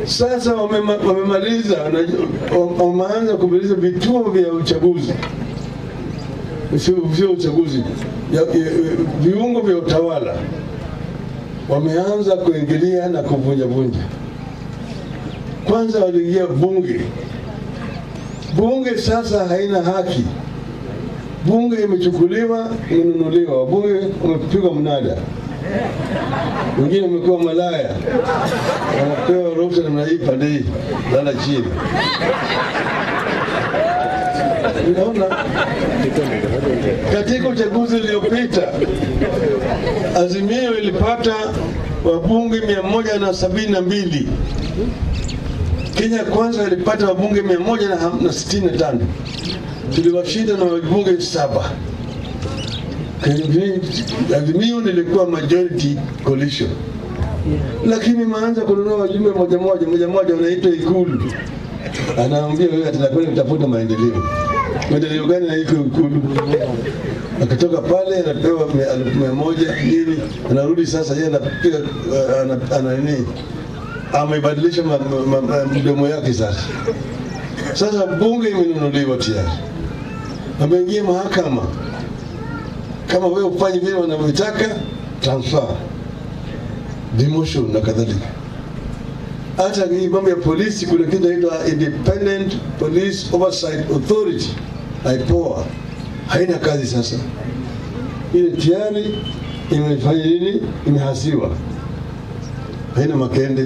Sasa wamema- wamemaliza, na- wameanza kumaliza vituo vya uchaguzi, sio sio uchaguzi, ya- ya- viungo vya utawala wameanza kuingilia na kuvunjavunja. Kwanza waliingia bunge. Bunge sasa haina haki, bunge imechukuliwa, imenunuliwa, wabunge wamepigwa mnada, wengine wamekuwa malaya, wanapewa ruhusa namna hii pande hii, lala chini. Unaona, katika uchaguzi uliopita Azimio ilipata wabunge mia moja na sabini na mbili. Kenya Kwanza ilipata wabunge mia moja na ham- na sitini na tano. Tuliwashinda na wabunge saba. Azimio nilikuwa majority coalition, lakini maanza kununua wajumbe moja moja moja moja, wanaitwa Ikulu, anaambia wewe atanakwenda kutafuta maendeleo. Maendeleo gani na iko Ikulu? akitoka pale anapewa mia- elfu mia moja nini, anarudi sasa, yeye anapiga uh, ana- ana nini, amebadilisha ma- ma- ma- mdomo yake sasa. Sasa bunge imenunuliwa tayari, ameingia mahakama. Kama wewe ufanye vile wanavyotaka, transfer, demotion na kadhalika. Hata hii mambo ya polisi, kuna kitu inaitwa Independent Police Oversight Authority, IPOA, haina kazi sasa. Ile tayari imefanya nini? Imehasiwa, haina makende.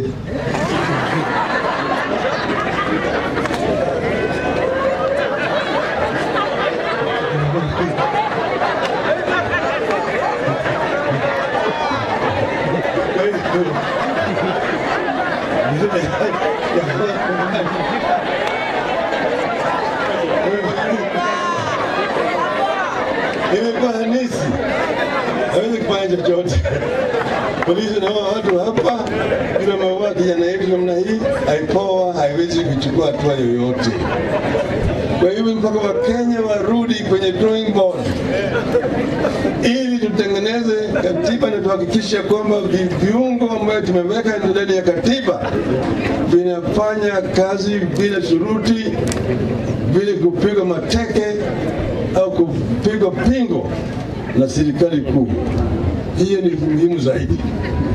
imekuwa hanisi, hawezi kufanya chochote. Polisi na hao watu hapa, bila maua kijana yetu namna hii, aipoa haiwezi kuchukua hatua yoyote. Kwa hivyo mpaka Wakenya warudi kwenye drawing board ili tutengeneze katiba na tuhakikishe kwamba vi- viungo ambayo tumeweka ndani ya katiba vinafanya kazi bila shuruti, bila kupigwa mateke au kupigwa pingo na serikali kuu. Hiyo ni muhimu zaidi.